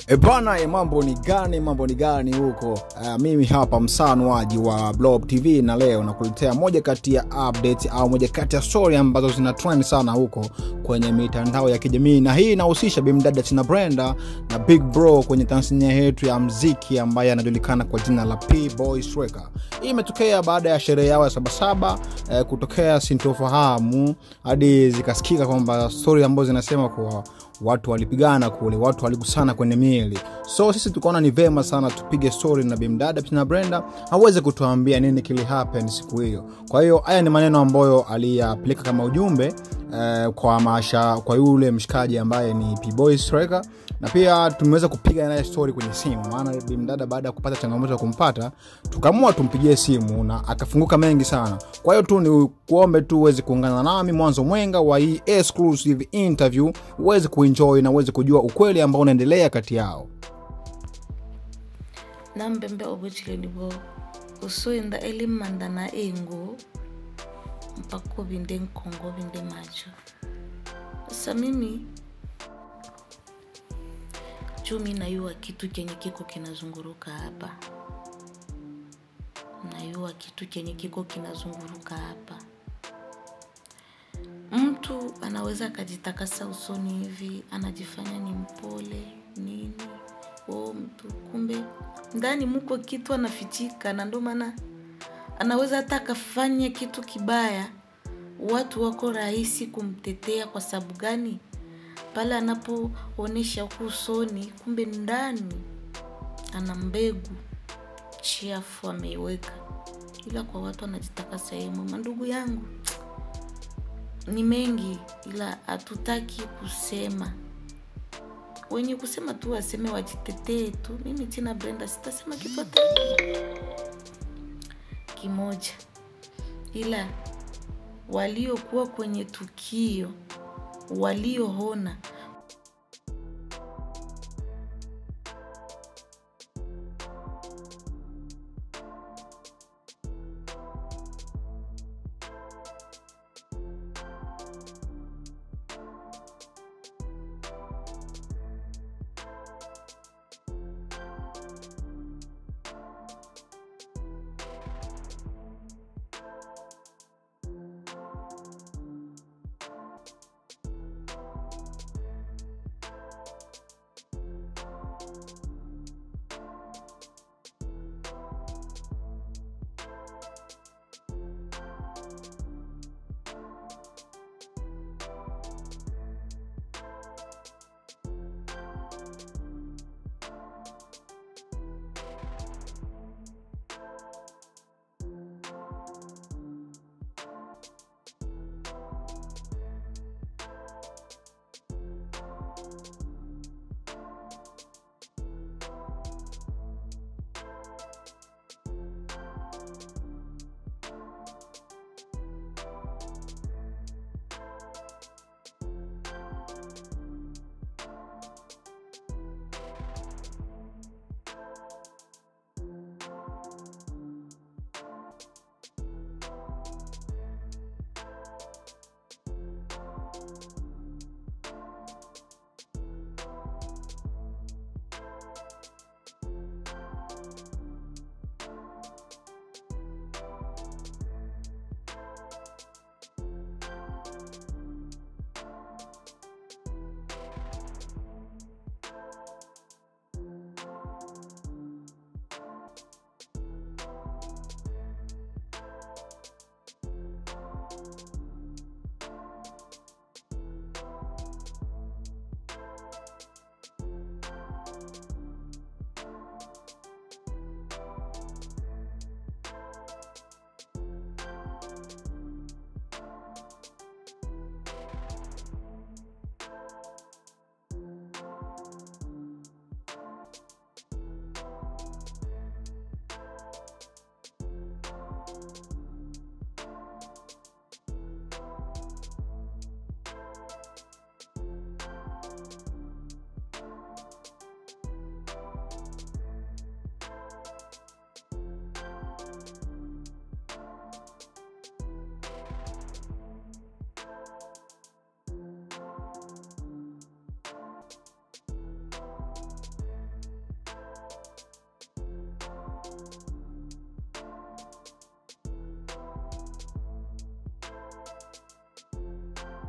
E bana, e mambo ni gani? Mambo ni gani huko? Uh, mimi hapa msanuaji wa Blob TV na leo nakuletea moja kati ya update au moja kati ya story ambazo zina trend sana huko kwenye mitandao ya kijamii, na hii inahusisha bimdada Tina Brenda na Big Bro kwenye tasnia yetu ya mziki ambaye anajulikana kwa jina la P Boy Striker. Hii imetokea baada ya sherehe yao ya Sabasaba eh, kutokea sintofahamu hadi zikasikika kwamba story ambazo zinasema kuwa watu walipigana kule, watu waligusana kwenye miili. So sisi tukaona ni vema sana tupige story na bimdada Tina Brenda aweze kutuambia nini kili happen siku hiyo. Kwa hiyo haya ni maneno ambayo aliyapeleka kama ujumbe eh, kwa masha, kwa yule mshikaji ambaye ni P-Boy Striker na pia tumeweza kupiga naye story kwenye simu, maana bimdada baada ya kupata changamoto ya kumpata tukaamua tumpigie simu na akafunguka mengi sana. Kwa hiyo tu ni kuombe tu uweze kuungana nami mwanzo mwenga wa hii exclusive interview uweze kuenjoy na uweze kujua ukweli ambao unaendelea kati yao. nambembe obutshileni bo usoyenda elimanda na engo mpaka ubinde nkongo ubinde macho sasa mimi chumi nayua kitu kenye kiko kinazunguruka hapa nayua kitu kenye kiko kinazunguruka hapa mtu anaweza akajitakasa usoni hivi anajifanya ni mpole nini o mtu kumbe ndani muko kitu anafichika na ndo maana anaweza hata akafanya kitu kibaya watu wako rahisi kumtetea kwa sababu gani pale anapoonyesha huku usoni kumbe ndani ana mbegu chiafu ameiweka ila kwa watu anajitaka sehemu mandugu yangu ni mengi ila hatutaki kusema wenye kusema tu waseme wajitetee tu mimi tina brenda sitasema kitu hata kimoja ila waliokuwa kwenye tukio walioona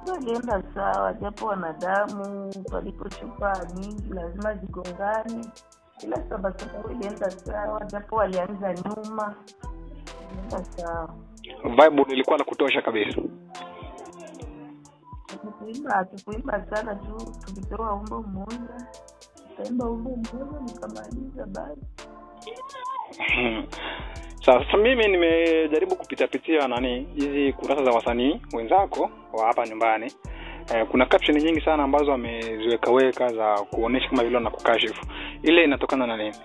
alienda sawa, japo wanadamu palipo chupa nyingi lazima zigongane, ila Sabasaba ilienda sawa, japo walianza nyuma, ilienda sawa. vibe ilikuwa na kutosha kabisa Hatukuimba hatukuimba sana tu, tulipewa umbo mmoja, tukaimba umbo mmoja nikamaliza basi. sasa mimi nimejaribu kupitapitia nani hizi kurasa za wasanii wenzako wa hapa nyumbani eh, kuna caption nyingi sana ambazo wameziwekaweka za kuonesha kama vile wanakukashifu ile inatokana na nini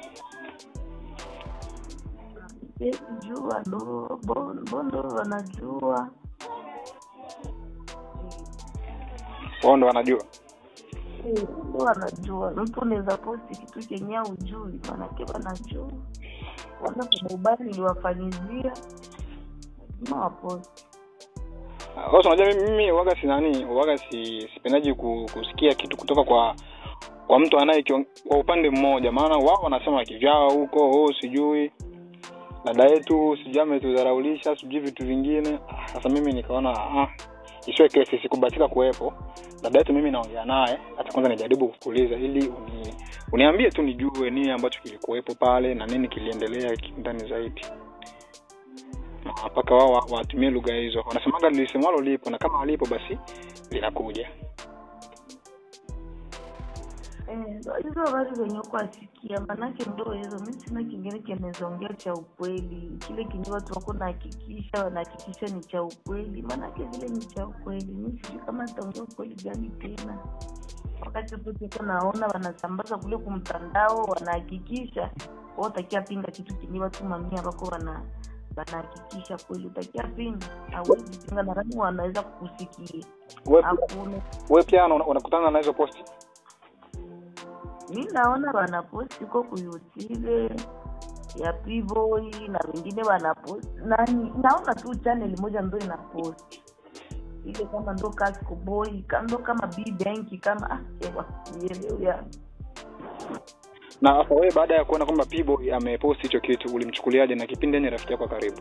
Siwezi jua ndo bo- bondo wanajua wao ndo wanajua Eh, ndo wanajua mtu unaweza posti kitu chenye ujui manake wanajua wana kuna ubaya niliwafanyizia lazima waposti sasa unajua mimi, mimi waga si nani waga si sipendaji ku, kusikia kitu kutoka kwa kwa mtu anaye kwa upande mmoja maana wao wanasema kivyao huko oh, sijui dada yetu sijui ametudharaulisha sijui vitu vingine Ah, sasa mimi nikaona ah, isiwe kesi sikubatika kuwepo dada yetu mimi naongea naye hata kwanza nijaribu kukuuliza ili uni, uniambie tu nijue nini ambacho kilikuwepo pale na nini kiliendelea ndani zaidi Na mpaka wao wa- watumie lugha hizo wanasemaga lilisemwalo lipo na kama alipo basi linakuja Eh, ndo hizo habari zenye kuasikia manake ndo hizo mi sina kingine kimezaongea cha ukweli kile kinye watu wako nahakikisha wanahakikisha ni cha ukweli manake vile ni cha ukweli mi sijui kama ataongea ukweli gani tena wakati poteko naona wanasambaza kule kumtandao wanahakikisha wa utakia pinga kitu kinye watu mamia wako wana wanahakikisha kweli utakia pinga awezi pinga nadhani wanaweza kukusikia we, hakuna we pia una- unakutana na hizo posti mi naona wanaposti huko kuyutile ya Pboy na wengine wanaposti nani naona tu channel moja ndo inaposti ile kama ndo Casco Boy ka- ndo kama B Bank kama ah, ewa sielewi ya na sasa wewe baada ya kuona kwamba P-Boy amepost hicho kitu ulimchukuliaje na kipindi yenye rafiki yako wa karibu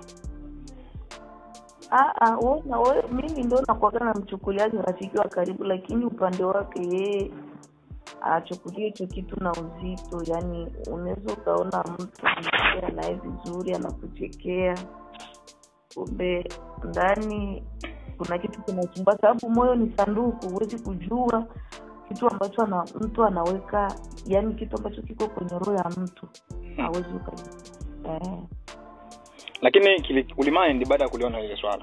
Ah, ah, wona we, mimi ndo nakwaga namchukuliaji rafiki wa karibu, lakini upande wake yeye achukulie hicho kitu na uzito. Yani unaweza ukaona mtu anaongea naye vizuri, anakuchekea, kumbe ndani kuna kitu kinasumbua, sababu moyo ni sanduku, huwezi kujua kitu ambacho ana, mtu anaweka, yani kitu ambacho kiko kwenye roho ya mtu hawezi ukajua eh. lakini kili- ulimind baada ya kuliona lile swala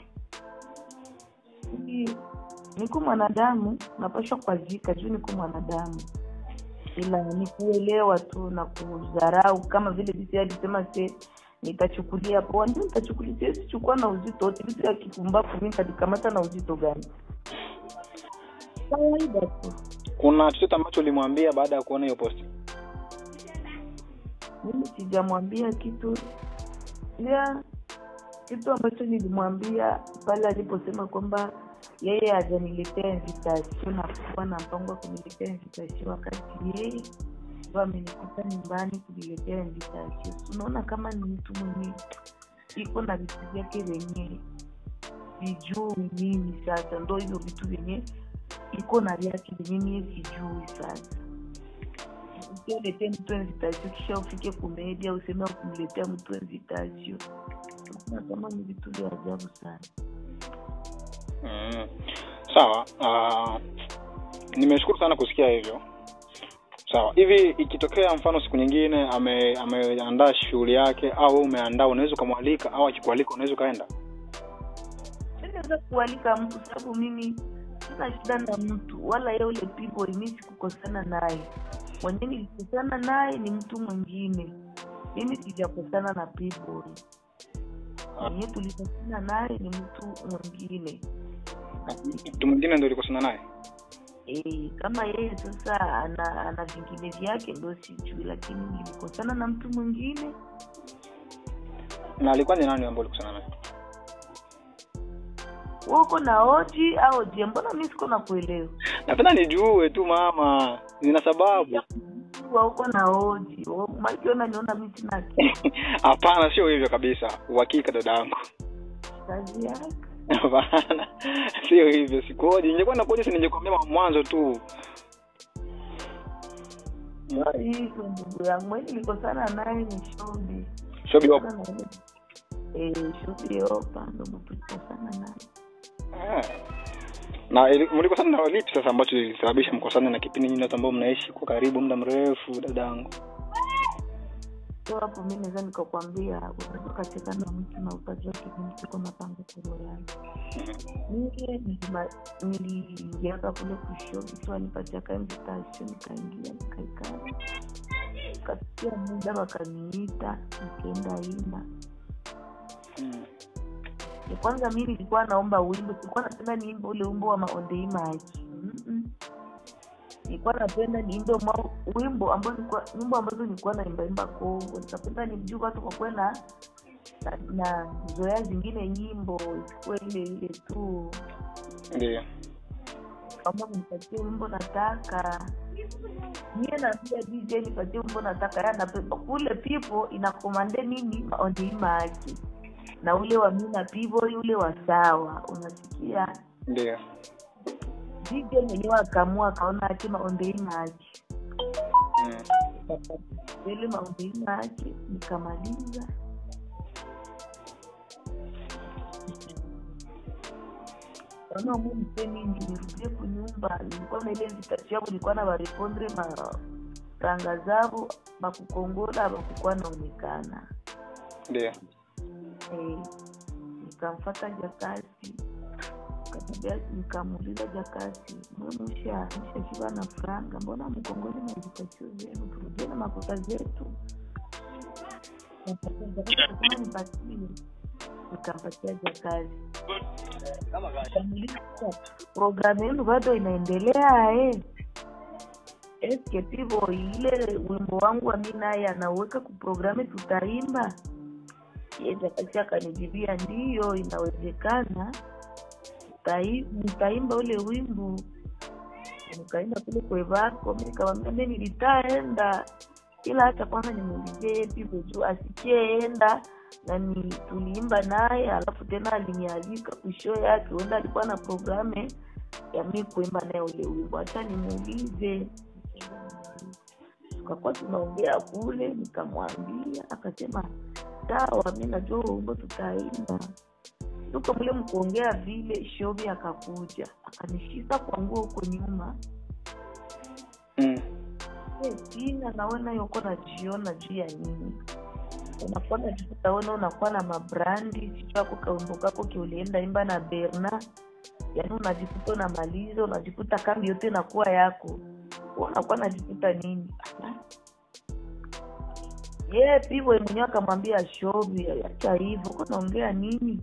Ni- niko mwanadamu napashwa kuazika juu niko mwanadamu ila ni kuelewa tu na kudharau kama vile bisi alisema se nitachukulia poa ndio nitachukulia siwezi chukua na uzito wote vitu ya kipumbavu mi nitavikamata na uzito gani kawaida tu kuna chochote ambacho ulimwambia baada ya kuona hiyo posti mimi sijamwambia kitu ila kitu ambacho nilimwambia pale aliposema kwamba yeye hajaniletea invitation na kuwa na mpango wa kuniletea invitation wakati yeye ndo amenikuta nyumbani kuniletea invitation So, unaona kama ni mtu mwenye iko na vitu vyake vyenye sijui mimi sasa ndo hivyo vitu vyenye iko na vyake vyenye mie sijui sasa ukiletee mtu invitation kisha ufike kumedia useme kumletea mtu invitation na kama ni vitu vya ajabu sana mm. sawa uh, nimeshukuru sana kusikia hivyo sawa hivi ikitokea mfano siku nyingine ame- ameandaa shughuli yake au wewe umeandaa unaweza ukamwalika au akikualika unaweza ukaenda naweza kualika mtu sababu mimi sina shida na mtu wala ye ule people mi sikukosana naye mwenyewe nilikosana naye ni mtu mwingine mimi sijakosana na people mwenyewe tulikosana naye ni mtu mwingine mtu mwingine ndo ulikosana naye e, kama yeye sasa ana ana vingine vyake ndo sijui lakini nilikosana na mtu mwingine na alikuwa ni nani ambao ulikosana naye Wewe uko na oji au je mbona mi siko na kuelewa napenda nijue tu mama nina sababu Wewe uko na oji makiona niona mi sina akili. hapana sio hivyo kabisa uhakika dada yangu kazi yake hapana sio hivyo sikuoji ningekuwa nakuoja si ningekwambia mwanzo tu Sio hivyo ndugu yangu mwenye nilikosana naye ni shobi shobi wapo Eh, shobi yopa ndo mtukosana naye Ah. na ili- mlikosana na lipi sasa ambacho ilisababisha mkosane na kipindi nyinyi watu ambao mnaishi kwa karibu muda mrefu dadangu so hapo mi naweza nikakwambia unaweza ukacheza na mtu na ukajua kipindi kiko mapanga kuro yake mie nilima- niliingiaka kule kushobi tu anipatia ka invitation nikaingia nikaikaa kafikia muda wakaniita nikaenda imba Mm. ya kwanza mi nilikuwa naomba wimbo sikuwa napenda niimbe ule wimbo wa maondei maji Mm-mm. nilikuwa napenda niimbe ma- wimbo ambao nilikuwa- nyimbo ambazo nilikuwa naimbaimba kongo nikapenda nimjuu watu kwa kuwe na na- na zoea zingine nyimbo isikuwa ile ile tu ndio kama nipatie wimbo nataka mie naambia dj nipatie wimbo nataka ya napepa kule pipo inakomande nini maondei maji na ule wa mina pivo ule wa sawa unasikia ndio DJ mwenyewe akaamua akaona ati maombei maji Mm. ile maombei maji nikamaliza kaona mu mpe mingi nirudie kunyumba nilikuwa na ile vitatu yabo nilikuwa na barepondre maranga zabo bakukongola bakukuwa naonekana ndio Eh, nikamfata jakasi Nikamwambia- nikamuuliza jakasi mwemusha mshashiba na franga mbona mkongole na vitatio zenu turudie na makuta zetu Nikampatia Jakasi, akasema nipatie nikampatia jakasi Nikamuuliza, programu yenu bado inaendelea eh? eske pivo ile wimbo wangu wa mi naye anauweka kuprogramu tutaimba Jakasi akanijibia ndiyo inawezekana Tutai- nitaimba ule wimbo nikaenda kule kwevako mi nikamwambia mi nilitaenda ila hata kwanza nimuulizie pivo juu asikeenda na ni tuliimba naye alafu tena alinialika kusho yake huenda alikuwa na programe ya mi kuimba naye ule wimbo hata nimuulize tukakuwa tunaongea kule nikamwambia akasema sawa mi najua huo wimbo tutaimba tuko mle mkuongea vile shobi akakuja akanishika kwa nguo huko nyuma Mm. Eh, sina naona yoko najiona juu ya nini unakuwa najikuta wena unakuwa na mabrandi sijui ako kaumbo kako kiulienda imba na berna yaani unajikuta unamaliza unajikuta kambi yote inakuwa yako Wewe unakuwa najikuta nini Ala. ye pivo mwenyewe akamwambia shobi acha hivyo uko naongea nini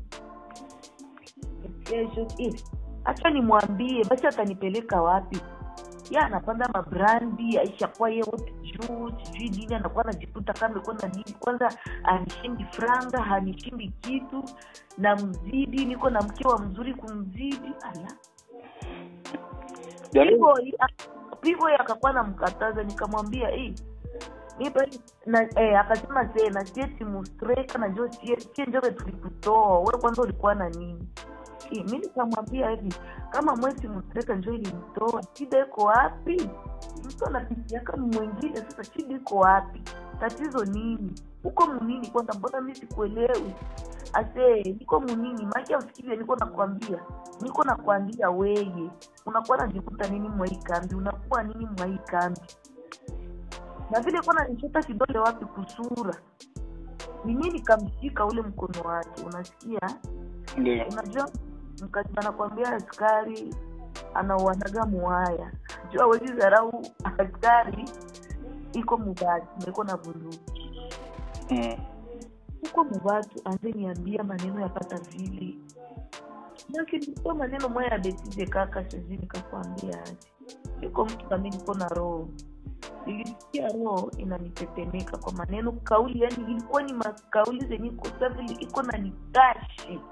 Eh, Shobi, eh, acha nimwambie basi atanipeleka wapi ye anapanda mabrandi aishakuwa ye wote juu sijui nini anakuwa anajikuta kama iko na nini kwanza anishindi franga hanishindi kitu na mzidi niko na mke wa mzuri kumzidi ala Yaani- pivo pivo akakuwa namkataza nikamwambia "Eh, mi bali- na eh, akasema tena sie timustreka najo sie njoke tulikutoa we kwanza ulikuwa na nini Eh, mi nikamwambia hivi kama mwezi mustreka njo ilimtoa shida iko wapi mtu anapitiaka mwingine sasa shida iko wapi tatizo nini uko munini kwanza mbona mi sikuelewi ase niko munini maki ausikize niko nakwambia niko nakwambia weye unakuwa najikuta nini mwai kambi unakuwa nini mwai kambi na vile kuwa nanishota kidole wapi kusura mimi nikamshika ule mkono wake unasikia ndio unajua mkazi anakwambia askari anauanaga muhaya jua wezi dharau askari iko mubati niko na bunduki Mm. huko mubatu anze niambia maneno yapata vile nakilikuwa maneno moya ya betize kaka sezi nikakwambia aje iko mtu kami niko na roho nilisikia roho inanitetemeka kwa maneno kauli yani ilikuwa ni makauli zenye iko savili iko na nitashi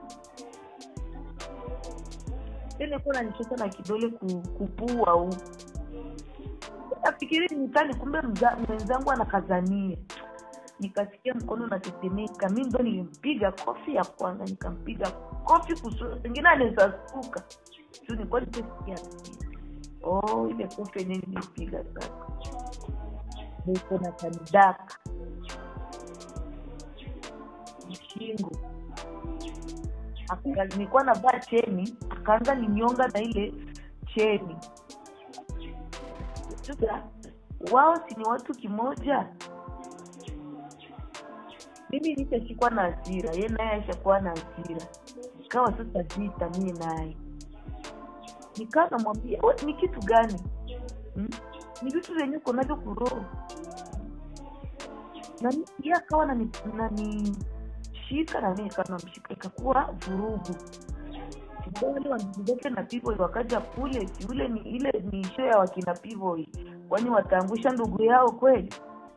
tena iko nanichota na kidole ku- kupua huku nafikiri nitani kumbe mza- mwenzangu anakazania nikasikia mkono unatetemeka mi ndo nilimpiga kofi ya kwanza nikampiga kofi kusura pengine anawezasuka juu nilikuwa nimesikia oh ile kofi yenyewe nilipiga sasa Ndio iko na kanidaka shingo Aka- nilikuwa navaa cheni akaanza ninyonga na ile cheni sasa wao si ni watu kimoja mimi nitashikwa na hasira ye naye aishakuwa na hasira ikawa sasa vita mie naye nikaa namwambia "We, ni kitu gani hmm? ni vitu vyenye uko navyo kuroho na mi- ye akawa nani- nanishika na mimi ikawa namshika ikakuwa vurugu Sasa wale wandugu zake na Pivoy wakaja kule si ule ni ile ni show ya wakina Pivoy kwani wataangusha ndugu yao kweli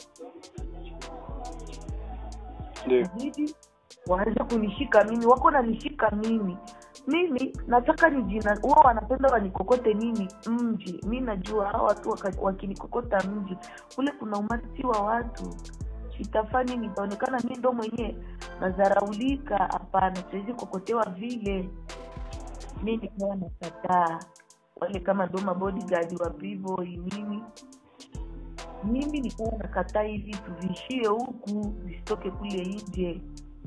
ndio inabidi waanze kunishika mimi wako nanishika mimi mimi nataka ni jina huwa wanapenda wanikokote nini mji mi najua hawa watu waka- wakinikokota mji kule kuna umati wa watu itafani nitaonekana mi ndo mwenyewe nazaraulika hapana siwezi kokotewa vile mi nikawa nakataa wale kama ndo mabodyguard wa Playboy nini mimi nikawa nakataa hivi tuviishie huku visitoke kule nje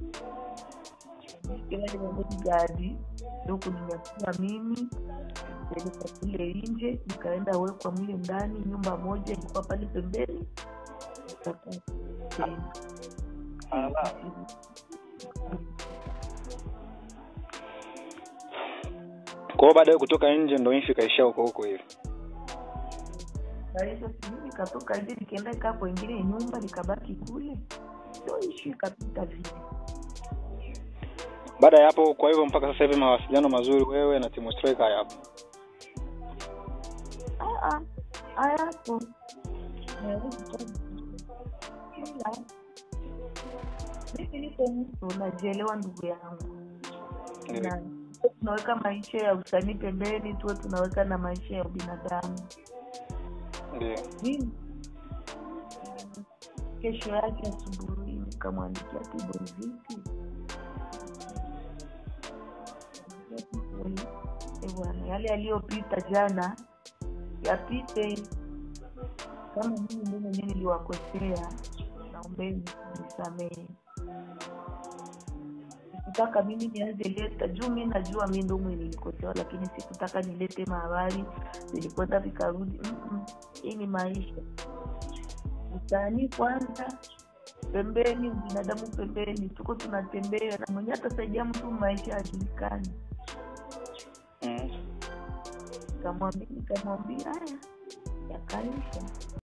wale mabodyguard ndo kuninyakua mimi peleka kule nje nikaenda wekwa mle ndani nyumba moja ilikuwa pale pembeni nikakaa tena kwa hiyo baada ya kutoka nje ndo nchi ikaishia huko huko hivi Kwa hiyo sijui nikatoka nje nikaenda kaa kwengine nyumba nikabaki kule ndo ishu ikapita vile baada ya hapo kwa hivyo mpaka sasa hivi mawasiliano mazuri wewe na Timo Striker hayapo Ah, ah, hayapo Hawezi kuwa. Ila, mimi niko mtu najielewa ndugu yangu na tunaweka maisha ya usanii pembeni tuwe tunaweka na maisha ya ubinadamu ndio mimi kesho yake asubuhi nikamwandikia Tibo vipi Eh, bwana yale yaliyopita jana yapite kama mimi ndio mwenyewe niliwakosea naombeni nisamehe sikutaka mimi nianze leta juu mi najua mi ndo mwenye nilikosewa lakini sikutaka nilete mahabari zilikwenda vikarudi Mm-mm. hii ni maisha usanii kwanza pembeni binadamu pembeni tuko tunatembea na mwenyewe atasaidia mtu maisha ajulikani mm. nikamwambia nikamwambia haya yakaisha